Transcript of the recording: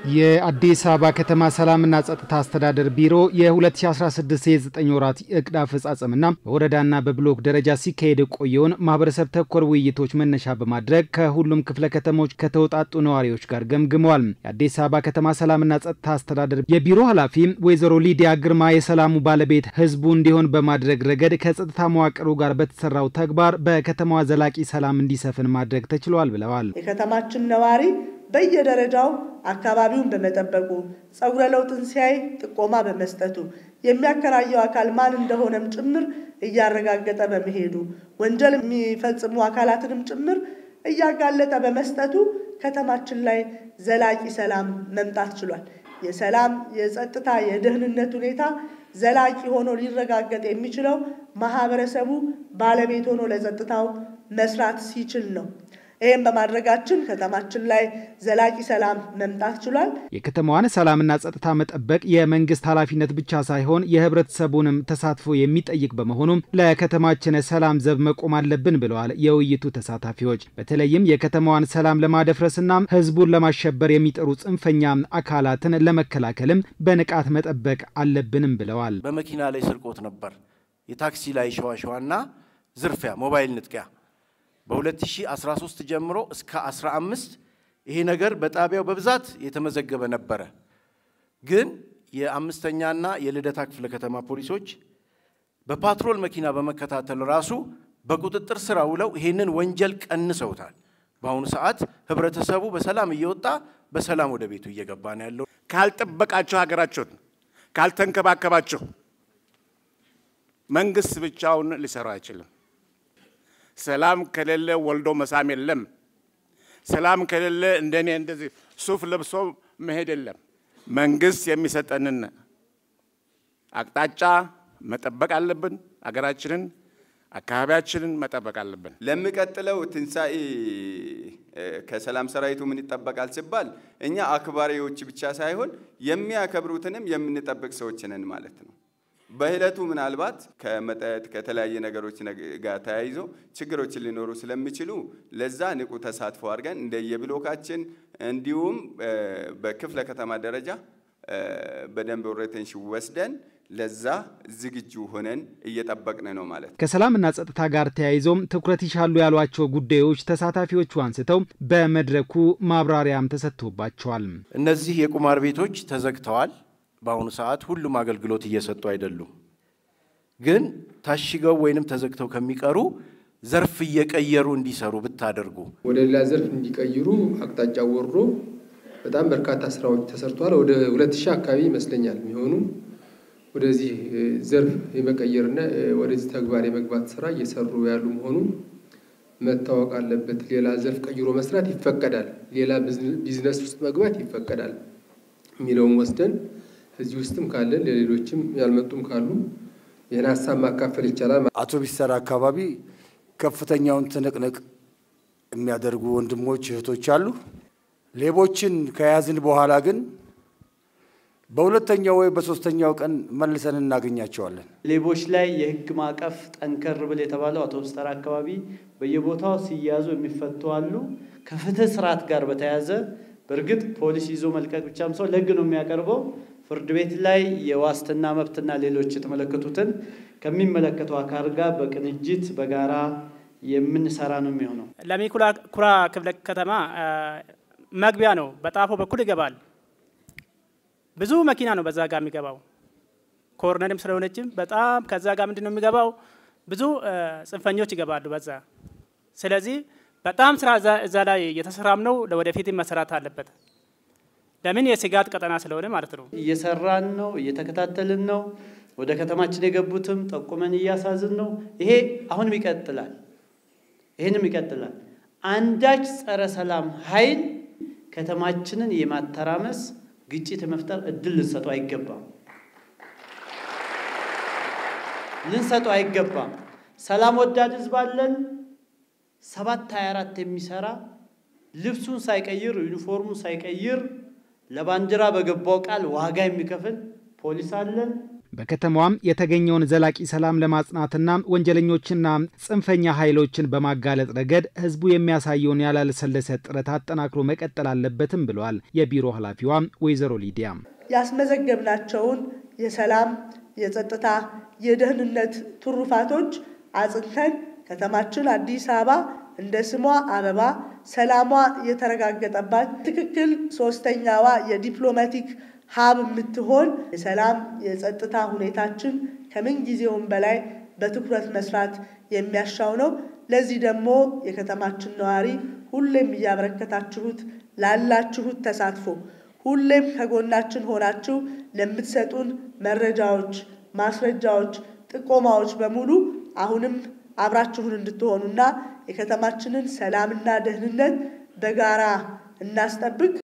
የአዲስ አበባ ከተማ ሰላምና ጸጥታ አስተዳደር ቢሮ የ2016 የ9 ወራት እቅድ አፈጻጸምና በወረዳና በብሎክ ደረጃ ሲካሄድ የቆየውን ማህበረሰብ ተኮር ውይይቶች መነሻ በማድረግ ከሁሉም ክፍለ ከተሞች ከተውጣጡ ነዋሪዎች ጋር ገምግመዋል። የአዲስ አበባ ከተማ ሰላምና ጸጥታ አስተዳደር የቢሮ ኃላፊ ወይዘሮ ሊዲያ ግርማ የሰላሙ ባለቤት ህዝቡ እንዲሆን በማድረግ ረገድ ከጸጥታ መዋቅሩ ጋር በተሰራው ተግባር በከተማዋ ዘላቂ ሰላም እንዲሰፍን ማድረግ ተችሏል ብለዋል። የከተማችን ነዋሪ በየደረጃው አካባቢውን በመጠበቁ ጸጉረ ለውጥን ሲያይ ጥቆማ በመስጠቱ የሚያከራየው አካል ማን እንደሆነም ጭምር እያረጋገጠ በመሄዱ ወንጀል የሚፈጽሙ አካላትንም ጭምር እያጋለጠ በመስጠቱ ከተማችን ላይ ዘላቂ ሰላም መምጣት ችሏል። የሰላም የጸጥታ፣ የደህንነት ሁኔታ ዘላቂ ሆኖ ሊረጋገጥ የሚችለው ማህበረሰቡ ባለቤት ሆኖ ለጸጥታው መስራት ሲችል ነው። ይህም በማድረጋችን ከተማችን ላይ ዘላቂ ሰላም መምጣት ችሏል። የከተማዋን ሰላምና ጸጥታ መጠበቅ የመንግስት ኃላፊነት ብቻ ሳይሆን የህብረተሰቡንም ተሳትፎ የሚጠይቅ በመሆኑም ለከተማችን ሰላም ዘብ መቆም አለብን ብለዋል የውይይቱ ተሳታፊዎች። በተለይም የከተማዋን ሰላም ለማደፍረስና ህዝቡን ለማሸበር የሚጠሩ ጽንፈኛ አካላትን ለመከላከልም በንቃት መጠበቅ አለብንም ብለዋል። በመኪና ላይ ስርቆት ነበር፣ የታክሲ ላይ ሸዋሸዋና ዝርፊያ፣ ሞባይል ንጥቂያ በ2013 ጀምሮ እስከ 15 ይሄ ነገር በጣቢያው በብዛት የተመዘገበ ነበረ። ግን የአምስተኛና የልደታ ክፍለ ከተማ ፖሊሶች በፓትሮል መኪና በመከታተል ራሱ በቁጥጥር ስር ውለው ይሄንን ወንጀል ቀንሰውታል። በአሁኑ ሰዓት ህብረተሰቡ በሰላም እየወጣ በሰላም ወደ ቤቱ እየገባ ነው ያለው። ካልጠበቃችሁ ሀገራችሁን ካልተንከባከባችሁ መንግስት ብቻውን ሊሰራ አይችልም። ሰላም ከሌለ ወልዶ መሳም የለም። ሰላም ከሌለ እንደኔ እንደዚህ ሱፍ ለብሶ መሄድ የለም። መንግስት የሚሰጠንን አቅጣጫ መጠበቅ አለብን። አገራችንን፣ አካባቢያችንን መጠበቅ አለብን። ለሚቀጥለው ትንሣኤ ከሰላም ሰራዊቱ ምን ይጠበቃል ሲባል እኛ አክባሪዎች ብቻ ሳይሆን የሚያከብሩትንም የምንጠብቅ ሰዎች ነን ማለት ነው። በሂደቱ ምናልባት ከመጠጥ ከተለያየ ነገሮች ጋር ተያይዞ ችግሮች ሊኖሩ ስለሚችሉ ለዛ ንቁ ተሳትፎ አድርገን እንደየብሎካችን እንዲሁም በክፍለ ከተማ ደረጃ በደንብ ኦሪንቴሽን ወስደን ለዛ ዝግጁ ሆነን እየጠበቅን ነው ማለት ነው። ከሰላምና ጸጥታ ጋር ተያይዞም ትኩረት ይሻሉ ያሏቸው ጉዳዮች ተሳታፊዎቹ አንስተው በመድረኩ ማብራሪያም ተሰጥቶባቸዋል። እነዚህ የቁማር ቤቶች ተዘግተዋል። በአሁኑ ሰዓት ሁሉም አገልግሎት እየሰጡ አይደሉም። ግን ታሽገው ወይንም ተዘግተው ከሚቀሩ ዘርፍ እየቀየሩ እንዲሰሩ ብታደርጉ ወደ ሌላ ዘርፍ እንዲቀይሩ አቅጣጫ ወርዶ በጣም በርካታ ስራዎች ተሰርተዋል። ወደ ሁለት ሺህ አካባቢ ይመስለኛል የሚሆኑ ወደዚህ ዘርፍ የመቀየርና ወደዚህ ተግባር የመግባት ስራ እየሰሩ ያሉ መሆኑ መታወቅ አለበት። ሌላ ዘርፍ ቀይሮ መስራት ይፈቀዳል፣ ሌላ ቢዝነስ ውስጥ መግባት ይፈቀዳል የሚለውን ወስደን እዚህ ውስጥም ካለን ለሌሎችም ያልመጡም ካሉ ይህን ሀሳብ ማካፈል ይቻላል። አውቶቢስ ተራ አካባቢ ከፍተኛውን ትንቅንቅ የሚያደርጉ ወንድሞች እህቶች አሉ። ሌቦችን ከያዝን በኋላ ግን በሁለተኛው ወይ በሶስተኛው ቀን መልሰን እናገኛቸዋለን። ሌቦች ላይ የህግ ማዕቀፍ ጠንከር ብል የተባለው አውቶቡስ ተራ አካባቢ በየቦታው ሲያዙ የሚፈቱ አሉ። ከፍትህ ስርዓት ጋር በተያያዘ በእርግጥ ፖሊስ ይዞ መልቀቅ ብቻም ሰው ለህግ ነው የሚያቀርበው ፍርድ ቤት ላይ የዋስትና መብትና ሌሎች የተመለከቱትን ከሚመለከተው አካል ጋር በቅንጅት በጋራ የምንሰራ ነው የሚሆነው። ለሚ ኩራ ክፍለ ከተማ መግቢያ ነው። በጣፎ በኩል ይገባል። ብዙ መኪና ነው በዛ ጋር የሚገባው። ኮርነርም ስለሆነችም በጣም ከዛ ጋር ምንድን ነው የሚገባው ብዙ ጽንፈኞች ይገባሉ በዛ። ስለዚህ በጣም ስራ እዛ ላይ እየተሰራም ነው። ለወደፊት መሰራት አለበት። ለምን የስጋት ቀጠና ስለሆነ ማለት ነው። እየሰራን ነው፣ እየተከታተልን ነው። ወደ ከተማችን የገቡትም ጠቁመን እያሳዝን ነው። ይሄ አሁንም ይቀጥላል፣ ይህንም ይቀጥላል። አንዳች ጸረ ሰላም ኃይል ከተማችንን የማተራመስ ግጭት የመፍጠር እድል ልንሰጠው አይገባም፣ ልንሰጠው አይገባም። ሰላም ወዳድ ህዝብ አለን። ሰባት ሀያ አራት የሚሰራ ልብሱን ሳይቀይር ዩኒፎርሙን ሳይቀይር ለባንዲራ በገባው ቃል ዋጋ የሚከፍል ፖሊስ አለን። በከተማዋም የተገኘውን ዘላቂ ሰላም ለማጽናትና ወንጀለኞችና ጽንፈኛ ኃይሎችን በማጋለጥ ረገድ ህዝቡ የሚያሳየውን ያላልሰለሰ ጥረት አጠናክሮ መቀጠል አለበትም ብለዋል የቢሮ ኃላፊዋ ወይዘሮ ሊዲያ። ያስመዘገብናቸውን የሰላም፣ የጸጥታ፣ የደህንነት ትሩፋቶች አጽንተን ከተማችን አዲስ አበባ እንደ ስሟ አበባ ሰላሟ የተረጋገጠባት ትክክል ሶስተኛዋ የዲፕሎማቲክ ሀብ የምትሆን የሰላም የጸጥታ ሁኔታችን ከምን ጊዜውም በላይ በትኩረት መስራት የሚያሻው ነው። ለዚህ ደግሞ የከተማችን ነዋሪ ሁሌም እያበረከታችሁት ላላችሁት ተሳትፎ ሁሌም ከጎናችን ሆናችሁ ለምትሰጡን መረጃዎች፣ ማስረጃዎች፣ ጥቆማዎች በሙሉ አሁንም አብራችሁን እንድትሆኑና የከተማችንን ሰላምና ደህንነት በጋራ እናስጠብቅ።